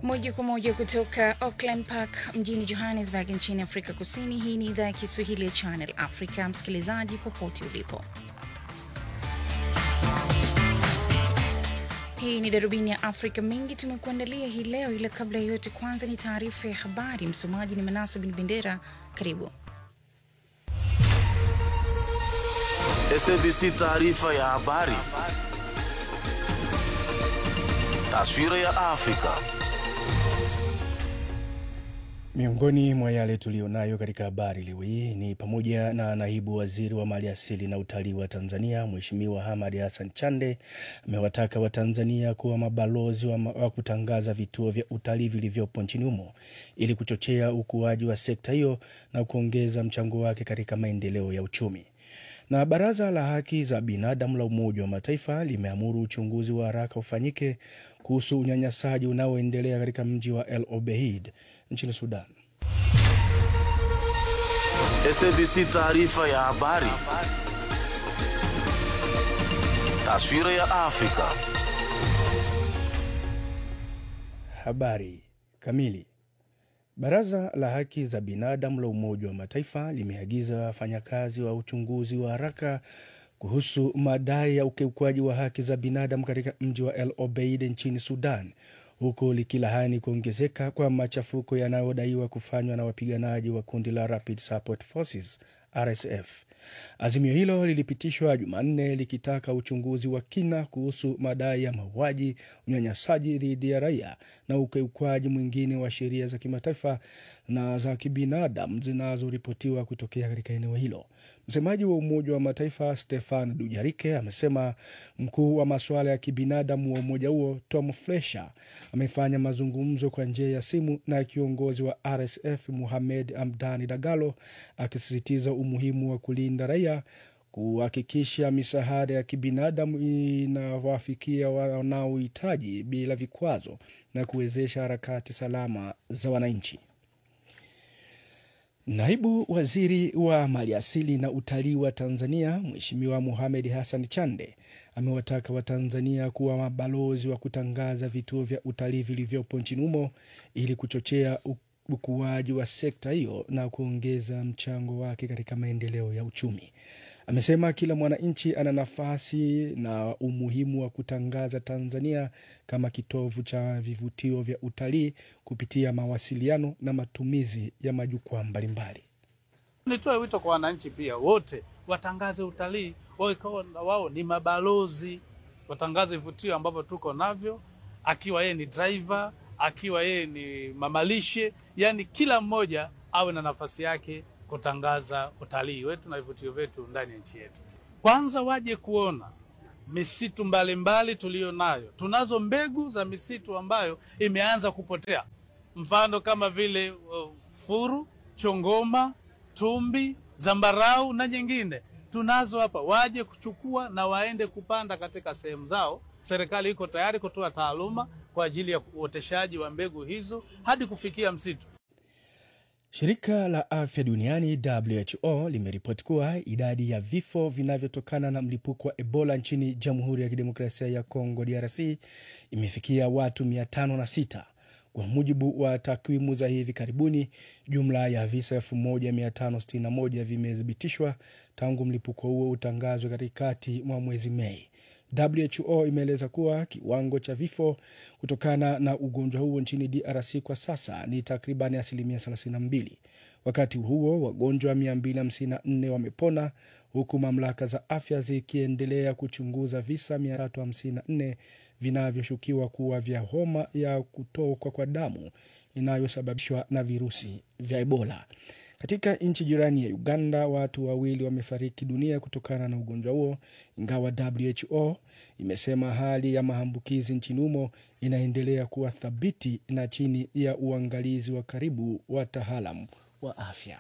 Moja kwa moja kutoka Auckland Park mjini Johannesburg nchini Afrika Kusini. Hii ni idhaa ya Kiswahili ya Channel Africa. Msikilizaji popote ulipo, hii ni darubini ya Afrika. Mengi tumekuandalia hii leo, ila kabla ya yote, kwanza ni taarifa ya habari. Msomaji ni Manasa Bin Bendera. Karibu. SABC taarifa ya habari. Taswira ya Afrika. Miongoni mwa yale tuliyonayo katika habari leo hii ni pamoja na naibu waziri wa mali asili na utalii wa Tanzania Mheshimiwa Hamad Hassan Chande amewataka Watanzania kuwa mabalozi wa, ma wa kutangaza vituo vya utalii vilivyopo nchini humo ili kuchochea ukuaji wa sekta hiyo na kuongeza mchango wake katika maendeleo ya uchumi. Na baraza la haki za binadamu la Umoja wa Mataifa limeamuru uchunguzi wa haraka ufanyike kuhusu unyanyasaji unaoendelea katika mji wa El Obeid nchini Sudan. SABC taarifa ya habari. Taswira ya Afrika. Habari kamili. Baraza la haki za binadamu la Umoja wa Mataifa limeagiza wafanyakazi wa uchunguzi wa haraka kuhusu madai ya ukiukwaji wa haki za binadamu katika mji wa El Obeid nchini Sudan, huku likilahani kuongezeka kwa machafuko yanayodaiwa kufanywa na wapiganaji wa kundi la Rapid Support Forces RSF. Azimio hilo lilipitishwa Jumanne likitaka uchunguzi wa kina kuhusu madai ya mauaji, unyanyasaji dhidi ya raia na ukiukwaji mwingine wa sheria za kimataifa na za kibinadamu zinazoripotiwa kutokea katika eneo hilo. Msemaji wa Umoja wa Mataifa Stefan Dujarike amesema mkuu wa masuala ya kibinadamu wa umoja huo Tom Fletcher amefanya mazungumzo kwa njia ya simu na kiongozi wa RSF Muhamed Hamdani Dagalo akisisitiza umuhimu wa kulinda raia, kuhakikisha misaada ya kibinadamu inawafikia wanaohitaji bila vikwazo na kuwezesha harakati salama za wananchi. Naibu waziri wa maliasili na utalii wa Tanzania Mheshimiwa Mohamed Hassan Chande amewataka Watanzania kuwa mabalozi wa kutangaza vituo vya utalii vilivyopo nchini humo ili kuchochea ukuaji wa sekta hiyo na kuongeza mchango wake katika maendeleo ya uchumi. Amesema kila mwananchi ana nafasi na umuhimu wa kutangaza Tanzania kama kitovu cha vivutio vya utalii kupitia mawasiliano na matumizi ya majukwaa mbalimbali. Nitoe wito kwa wananchi pia wote watangaze utalii, wao wao ni mabalozi, watangaze vivutio ambavyo tuko navyo, akiwa yeye ni driver, akiwa yeye ni mamalishe, yani kila mmoja awe na nafasi yake kutangaza utalii wetu na vivutio vyetu ndani ya nchi yetu. Kwanza waje kuona misitu mbalimbali tuliyo nayo. Tunazo mbegu za misitu ambayo imeanza kupotea, mfano kama vile uh, furu, chongoma, tumbi, zambarau na nyingine tunazo hapa. Waje kuchukua na waende kupanda katika sehemu zao. Serikali iko tayari kutoa taaluma kwa ajili ya uoteshaji wa mbegu hizo hadi kufikia msitu. Shirika la afya duniani WHO limeripoti kuwa idadi ya vifo vinavyotokana na mlipuko wa Ebola nchini Jamhuri ya Kidemokrasia ya Kongo DRC imefikia watu 506. Kwa mujibu wa takwimu za hivi karibuni, jumla ya visa 1561 vimethibitishwa tangu mlipuko huo utangazwe katikati mwa mwezi Mei. WHO imeeleza kuwa kiwango cha vifo kutokana na ugonjwa huo nchini DRC kwa sasa ni takriban asilimia 32. Wakati huo wagonjwa 254 wamepona huku mamlaka za afya zikiendelea kuchunguza visa 354 vinavyoshukiwa kuwa vya homa ya kutokwa kwa damu inayosababishwa na virusi vya Ebola. Katika nchi jirani ya Uganda, watu wawili wamefariki dunia kutokana na ugonjwa huo, ingawa WHO imesema hali ya maambukizi nchini humo inaendelea kuwa thabiti na chini ya uangalizi wa karibu wa wataalamu wa afya.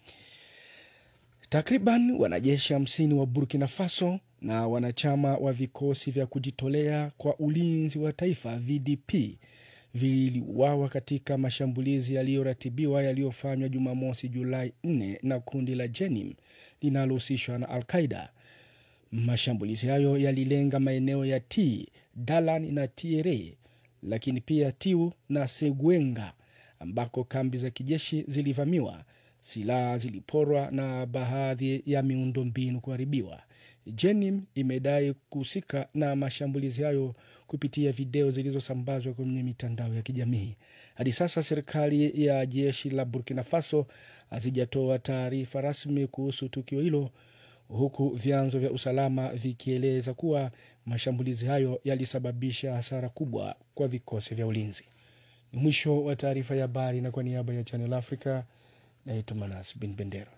Takriban wanajeshi hamsini wa Burkina Faso na wanachama wa vikosi vya kujitolea kwa ulinzi wa taifa VDP viliuawa katika mashambulizi yaliyoratibiwa yaliyofanywa Jumamosi Julai 4 na kundi la Jenim linalohusishwa na Al Qaida. Mashambulizi hayo yalilenga maeneo ya T, Dalan na Tiere lakini pia Tiu na Segwenga ambako kambi za kijeshi zilivamiwa, silaha ziliporwa na baadhi ya miundombinu kuharibiwa. Jenim imedai kuhusika na mashambulizi hayo kupitia video zilizosambazwa kwenye mitandao ya kijamii. Hadi sasa serikali ya jeshi la Burkina Faso hazijatoa taarifa rasmi kuhusu tukio hilo, huku vyanzo vya usalama vikieleza kuwa mashambulizi hayo yalisababisha hasara kubwa kwa vikosi vya ulinzi. Ni mwisho wa taarifa ya habari, na kwa niaba ya Channel Africa naitwa Manas Bin Bendera.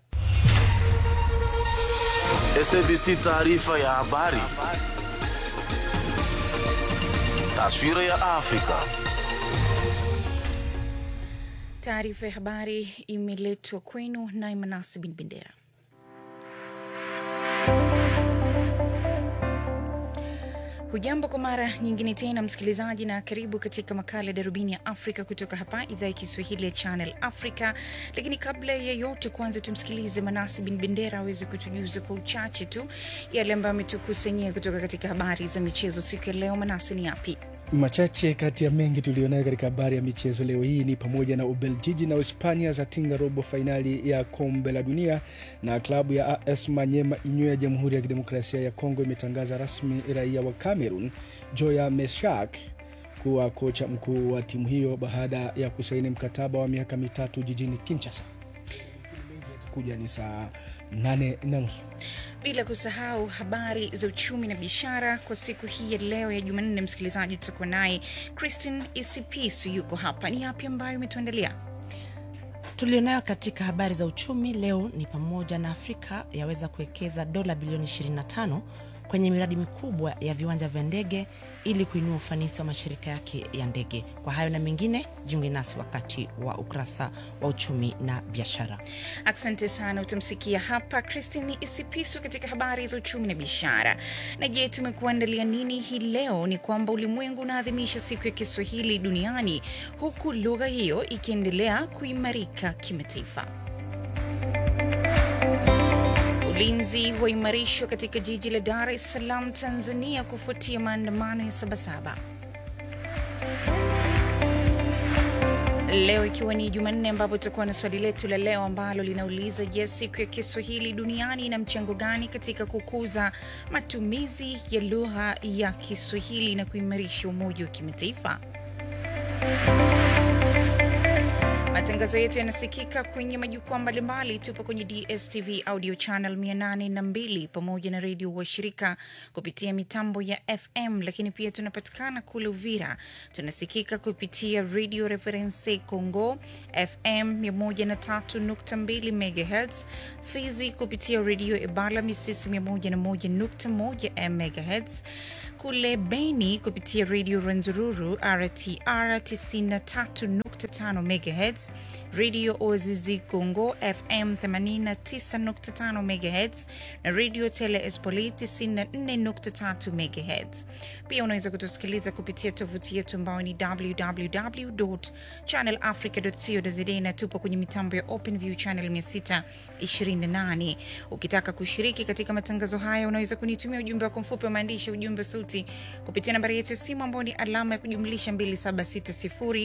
SABC taarifa ya habari. Taswira ya Afrika. Taarifa ya habari imeletwa kwenu naye Manasi Bin Bendera. Hujambo kwa mara nyingine tena msikilizaji, na karibu katika makala ya darubini ya Afrika kutoka hapa idhaa ya Kiswahili ya Channel Africa. Lakini kabla ya yote, kwanza tumsikilize Manasi Bin Bendera aweze kutujuza kwa uchache tu yale ambayo ametukusanyia kutoka katika habari za michezo siku ya leo. Manasi, ni yapi? Machache kati ya mengi tuliyonayo katika habari ya michezo leo hii ni pamoja na Ubeljiji na Uhispania zatinga robo fainali ya kombe la dunia, na klabu ya AS Manyema Inyo ya Jamhuri ya Kidemokrasia ya Kongo imetangaza rasmi raia wa Cameroon Joya Meshak kuwa kocha mkuu wa timu hiyo baada ya kusaini mkataba wa miaka mitatu jijini Kinshasa. Kuja ni saa nane na nusu. bila kusahau habari za uchumi na biashara kwa siku hii ya leo ya Jumanne. Msikilizaji, tutakuwa naye Christine Isipisu yuko hapa. Ni yapi ambayo umetuandalia? tulionayo katika habari za uchumi leo ni pamoja na Afrika yaweza kuwekeza dola bilioni 25 kwenye miradi mikubwa ya viwanja vya ndege ili kuinua ufanisi wa mashirika yake ya ndege. Kwa hayo na mengine, jiunge nasi wakati wa ukurasa wa uchumi na biashara. Asante sana. Utamsikia hapa Christine Isipisu katika habari za uchumi na biashara. Na je, tumekuandalia nini hii leo? Ni kwamba ulimwengu unaadhimisha siku ya Kiswahili duniani huku lugha hiyo ikiendelea kuimarika kimataifa. Ulinzi waimarishwa katika jiji la Dar es Salaam, Tanzania, kufuatia maandamano ya Sabasaba. Leo ikiwa ni Jumanne, ambapo tutakuwa na swali letu la leo ambalo linauliza: je, siku ya Kiswahili duniani ina mchango gani katika kukuza matumizi ya lugha ya Kiswahili na kuimarisha umoja wa kimataifa? Matangazo yetu yanasikika kwenye majukwaa mbalimbali. Tupo kwenye DSTV audio channel 802 pamoja na redio washirika kupitia mitambo ya FM, lakini pia tunapatikana kule Uvira. Tunasikika kupitia Radio Reference Congo FM 103.2 MHz, Fizi kupitia redio Ebala Misisi 101.1 MHz, kule Beni kupitia redio Renzururu RTR 93.5 MHz, redio Oazizi Congo FM 89.5 MHz na redio Tele Espoli 94.3 MHz. Pia unaweza kutusikiliza kupitia tovuti yetu ambayo ni www.channelafrica.co.za na tupo kwenye mitambo ya OpenView channel 628. Ukitaka kushiriki katika matangazo haya, unaweza kunitumia ujumbe wako mfupi wa maandishi, ujumbe wa sauti kupitia nambari yetu ya simu ambayo ni alama ya kujumlisha 2760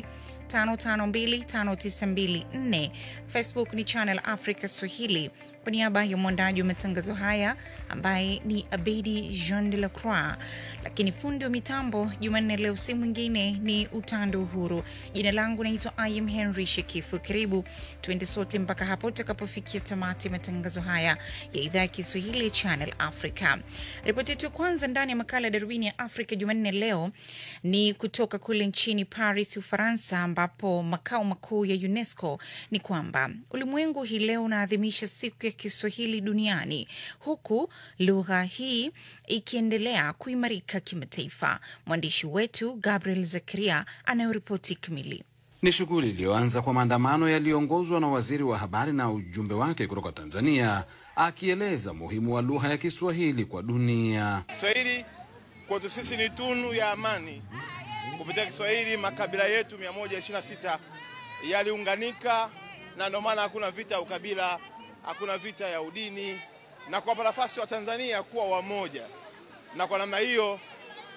5525924. Facebook ni Channel Africa Swahili. Kwa niaba ya mwandaji wa matangazo haya ambaye ni Abedi Jean de la Croix, lakini fundi wa mitambo Jumanne leo si mwingine ni Utando Uhuru. Jina langu naitwa Im Henry Shekifu. Karibu tuende sote mpaka hapo utakapofikia tamati ya matangazo haya ya idhaa ya Kiswahili ya Channel Africa. Ripoti yetu ya kwanza ndani ya makala ya darubini ya Afrika Jumanne leo ni kutoka kule nchini Paris, Ufaransa, ambapo makao makuu ya UNESCO ni kwamba ulimwengu hii leo unaadhimisha siku ya Kiswahili duniani huku lugha hii ikiendelea kuimarika kimataifa. Mwandishi wetu Gabriel Zakaria anayoripoti kamili. Ni shughuli iliyoanza kwa maandamano yaliyoongozwa na waziri wa habari na ujumbe wake kutoka Tanzania, akieleza umuhimu wa lugha ya Kiswahili kwa dunia. Kiswahili kwetu sisi ni tunu ya amani. Kupitia Kiswahili makabila yetu 126 yaliunganika, na ndio maana hakuna vita ya ukabila, hakuna vita ya udini, na kuwapa nafasi wa Tanzania kuwa wamoja. Na kwa namna hiyo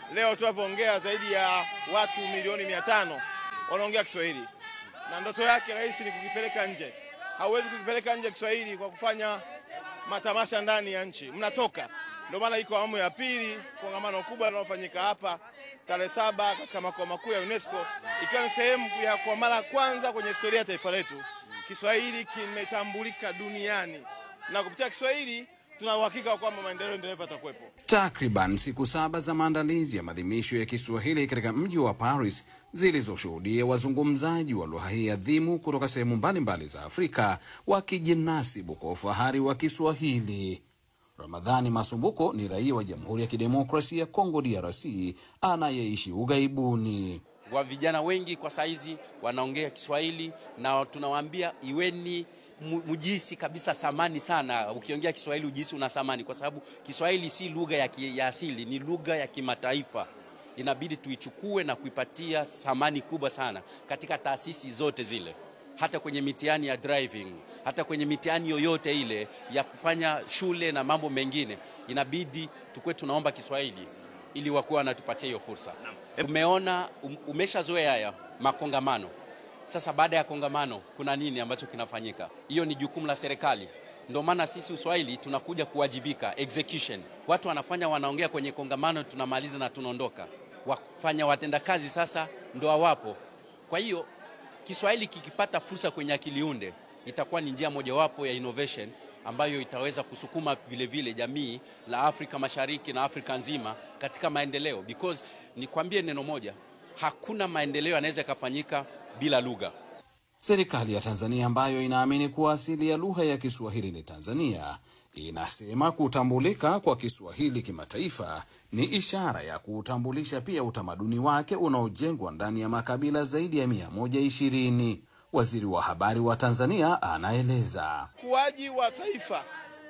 Leo tunavyoongea zaidi ya watu milioni mia tano wanaongea Kiswahili, na ndoto yake rais ni kukipeleka nje. Hauwezi kukipeleka nje Kiswahili kwa kufanya matamasha ndani ya nchi, mnatoka. Ndio maana iko awamu ya pili, kongamano kubwa linalofanyika hapa tarehe saba katika makao makuu ya UNESCO, ikiwa ni sehemu ya kwa mara ya kwanza kwenye historia ya taifa letu Kiswahili kimetambulika duniani, na kupitia Kiswahili tuna uhakika kwamba maendeleo endelevu yatakuwepo. Takriban siku saba za maandalizi ya maadhimisho ya Kiswahili katika mji wa Paris zilizoshuhudia wazungumzaji wa lugha hii adhimu kutoka sehemu mbalimbali za Afrika wakijinasibu kwa ufahari wa Kiswahili. Ramadhani Masumbuko ni raia wa Jamhuri ya Kidemokrasia ya Kongo, DRC, anayeishi ughaibuni. wa vijana wengi kwa saizi wanaongea Kiswahili na tunawaambia iweni mu- mujihisi kabisa thamani sana. Ukiongea Kiswahili ujihisi una thamani, kwa sababu Kiswahili si lugha ya, ki- ya asili, ni lugha ya kimataifa. Inabidi tuichukue na kuipatia thamani kubwa sana katika taasisi zote zile, hata kwenye mitihani ya driving, hata kwenye mitihani yoyote ile ya kufanya shule na mambo mengine, inabidi tukuwe tunaomba Kiswahili ili wakuwa wanatupatia hiyo fursa. Umeona, um- umeshazoea haya makongamano. Sasa baada ya kongamano kuna nini ambacho kinafanyika? Hiyo ni jukumu la serikali. Ndio maana sisi Uswahili tunakuja kuwajibika, execution. Watu wanafanya wanaongea kwenye kongamano, tunamaliza na tunaondoka. Wafanya watendakazi sasa ndo hawapo. Kwa hiyo Kiswahili kikipata fursa kwenye akili unde itakuwa ni njia mojawapo ya innovation ambayo itaweza kusukuma vile vile jamii la Afrika Mashariki na Afrika nzima katika maendeleo, because nikwambie neno moja, hakuna maendeleo yanaweza yakafanyika bila lugha. Serikali ya Tanzania ambayo inaamini kuwa asili ya lugha ya Kiswahili ni Tanzania inasema kutambulika kwa Kiswahili kimataifa ni ishara ya kuutambulisha pia utamaduni wake unaojengwa ndani ya makabila zaidi ya 120. Waziri wa habari wa Tanzania anaeleza. Ukuaji wa taifa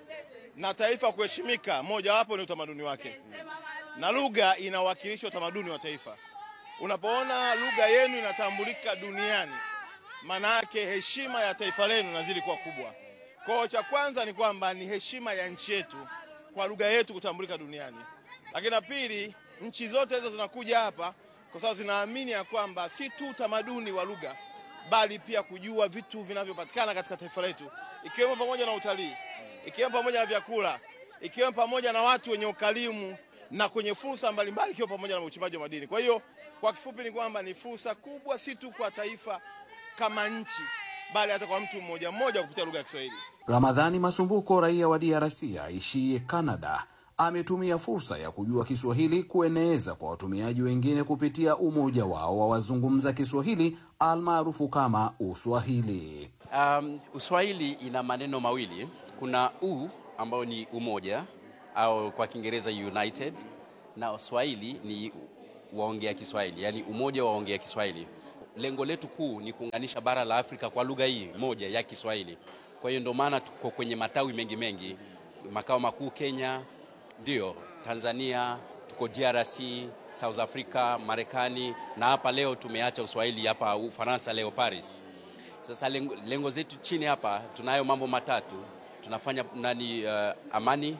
na taifa kuheshimika, mojawapo ni utamaduni wake, na lugha inawakilisha utamaduni wa taifa. Unapoona lugha yenu inatambulika duniani, maana yake heshima ya taifa lenu inazidi kuwa kubwa. Kwa hiyo cha kwanza ni kwamba ni heshima ya nchi yetu kwa lugha yetu kutambulika duniani, lakini la pili, nchi zote hizo zinakuja hapa kwa sababu zinaamini ya kwamba si tu utamaduni wa lugha bali pia kujua vitu vinavyopatikana katika taifa letu, ikiwemo pamoja na utalii, ikiwemo pamoja na vyakula, ikiwemo pamoja na watu wenye ukarimu na kwenye fursa mbalimbali, ikiwa pamoja na uchimbaji wa madini. Kwa hiyo kwa kifupi ni kwamba ni fursa kubwa, si tu kwa taifa kama nchi, bali hata kwa mtu mmoja mmoja kupitia lugha ya Kiswahili. Ramadhani Masumbuko, raia wa DRC aishiye Canada, ametumia fursa ya kujua Kiswahili kueneza kwa watumiaji wengine kupitia umoja wao wa wazungumza Kiswahili almaarufu kama Uswahili. Um, Uswahili ina maneno mawili. Kuna u ambayo ni umoja au kwa Kiingereza united, na Swahili ni waongea Kiswahili, yani umoja wa waongea Kiswahili. Lengo letu kuu ni kuunganisha bara la Afrika kwa lugha hii moja ya Kiswahili. Kwa hiyo ndio maana tuko kwenye matawi mengi mengi, makao makuu Kenya, ndio Tanzania, tuko DRC, South Africa, Marekani na hapa leo tumeacha Uswahili hapa Ufaransa, leo Paris. Sasa lengo, lengo zetu chini hapa tunayo mambo matatu tunafanya nani, uh, amani,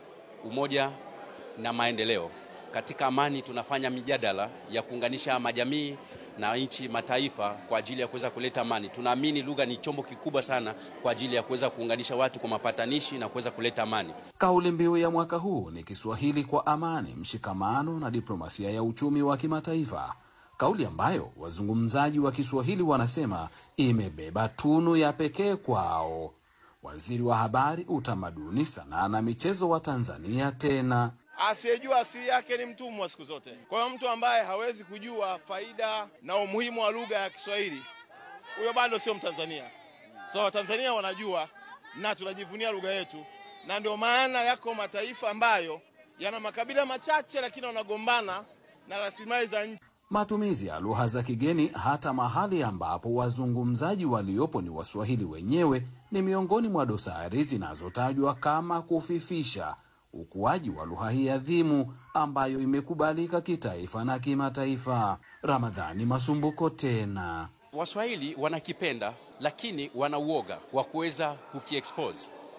umoja na maendeleo. Katika amani tunafanya mijadala ya kuunganisha majamii na nchi mataifa kwa ajili ya kuweza kuleta amani. Tunaamini lugha ni chombo kikubwa sana kwa ajili ya kuweza kuunganisha watu kwa mapatanishi na kuweza kuleta amani. Kauli mbiu ya mwaka huu ni Kiswahili kwa amani, mshikamano na diplomasia ya uchumi wa kimataifa, kauli ambayo wazungumzaji wa Kiswahili wanasema imebeba tunu ya pekee kwao. Waziri wa Habari, Utamaduni, Sanaa na Michezo wa Tanzania tena Asiyejua asili yake ni mtumwa siku zote. Kwa hiyo mtu ambaye hawezi kujua faida na umuhimu wa lugha ya Kiswahili, huyo bado sio Mtanzania. So Watanzania wanajua na tunajivunia lugha yetu, na ndio maana yako mataifa ambayo yana makabila machache, lakini wanagombana na rasilimali za nchi. matumizi ya lugha za kigeni hata mahali ambapo wazungumzaji waliopo ni Waswahili wenyewe ni miongoni mwa dosari zinazotajwa kama kufifisha ukuaji wa lugha hii adhimu ambayo imekubalika kitaifa na kimataifa. Ramadhani Masumbuko tena. Waswahili wanakipenda lakini wana uoga wa kuweza kukiexpose.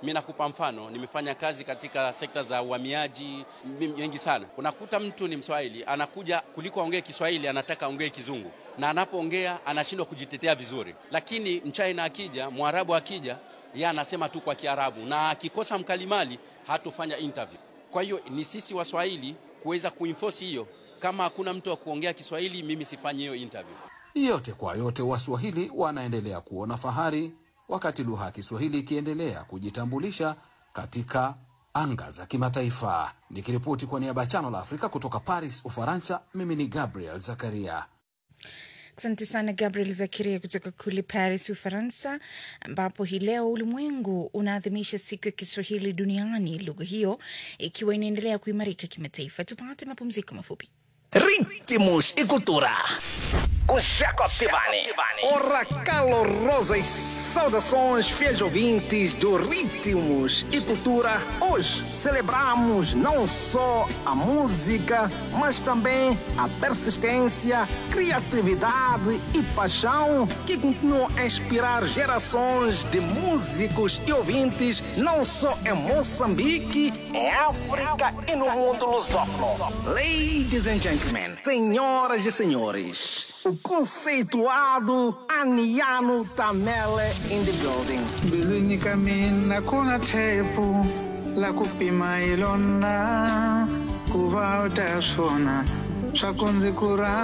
Mi nakupa mfano, nimefanya kazi katika sekta za uhamiaji mengi sana. Unakuta mtu ni Mswahili anakuja, kuliko aongee Kiswahili anataka aongee Kizungu, na anapoongea anashindwa kujitetea vizuri. Lakini Mchina akija, Mwarabu akija, yeye anasema tu kwa Kiarabu, na akikosa mkalimali hatofanya interview. Kwa hiyo ni sisi Waswahili kuweza kuenforce hiyo. Kama hakuna mtu wa kuongea Kiswahili, mimi sifanyi hiyo interview. Yote kwa yote, Waswahili wanaendelea kuona fahari wakati lugha ya Kiswahili ikiendelea kujitambulisha katika anga za kimataifa. Nikiripoti kwa niaba ya Chano la Afrika kutoka Paris, Ufaransa, mimi ni Gabriel Zakaria. Asante sana Gabriel Zakaria kutoka kule Paris, Ufaransa, ambapo hii leo ulimwengu unaadhimisha siku ya Kiswahili duniani, lugha hiyo ikiwa inaendelea kuimarika kimataifa. Tupate mapumziko mafupi. Ritmos e cultura. Com Jacob Tivani. Ora calorosas saudações, fiéis ouvintes do Ritmos e Cultura. Hoje celebramos não só a música, mas também a persistência, criatividade e paixão que continuam a inspirar gerações de músicos e ouvintes, não só em Moçambique, Em África e no mundo lusófono. Ladies and gentlemen, senhoras e senhores, o conceituado Aniano Tamele in the building. mbilwini ka mina ku na tshepo la ku pima hi lona ku va u ta swona swa ku ndzi ku rhandza